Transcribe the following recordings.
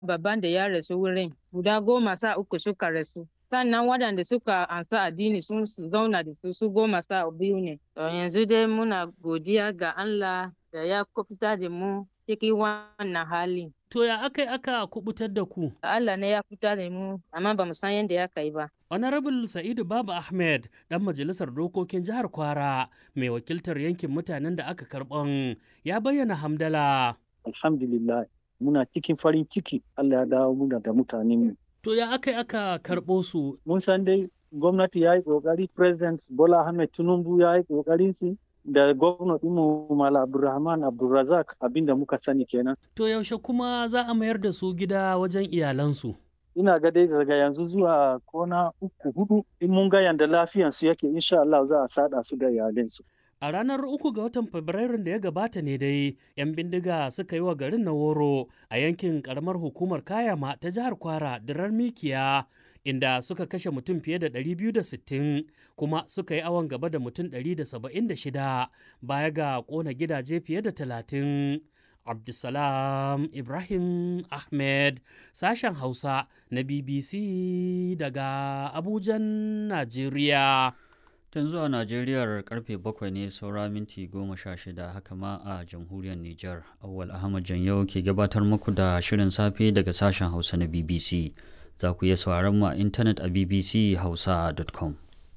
babban da ya rasu wurin guda goma sa uku suka rasu sannan waɗanda suka ansa addini sun zauna da su su goma sa biyu ne to yanzu dai muna godiya ga Allah da ya kufuta da mu cikin wannan hali To ya aka yi aka kubutar da ku? Allah ne ya fita da mu amma ba mu san yadda ya kai ba Honorable Sa'idu Baba Ahmed, ɗan majalisar dokokin jihar Kwara, mai wakiltar yankin mutanen da aka karɓan, ya bayyana hamdala. Alhamdulillah, muna cikin farin ciki Allah ya dawo muna da mutanenmu. To ya aka yi aka karɓo su? Mun san dai gwamnati ya yi ƙoƙari, President Bola Ahmed Tinubu ya yi ƙoƙarin su da gwamna ɗinmu Mala Abdulrahman Abdulrazak abinda muka sani kenan. To yaushe kuma za a mayar da su gida wajen iyalansu? ina ga dai daga yanzu zuwa kona uku hudu in mun ga yanda lafiyansu yake insha Allah za a sada su da iyalinsu. A ranar uku ga watan Fabrairun da ya gabata ne dai, 'yan bindiga suka yi wa garin na woro a yankin karamar hukumar Kayama ta jihar Kwara dirar Mikiya, inda suka kashe mutum fiye da 260 kuma suka yi awon gaba da mutum 176 baya ga kona gidaje fiye da 30. Abdulsalam Ibrahim Ahmed sashen Hausa na BBC daga Abujan, Najeriya. Tun zuwa Najeriyar karfe bakwai ne saura minti goma sha shida haka ma a jamhuriyar Nijar. Awwal Ahmad Janyau ke gabatar muku da shirin safe daga sashen Hausa na BBC. Za ku iya sauraron mu a intanet a bbchausa.com.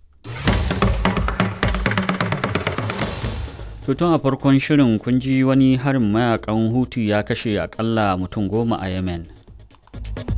tun a farkon shirin kun ji wani harin mayakan hutu ya kashe akalla mutum goma a yemen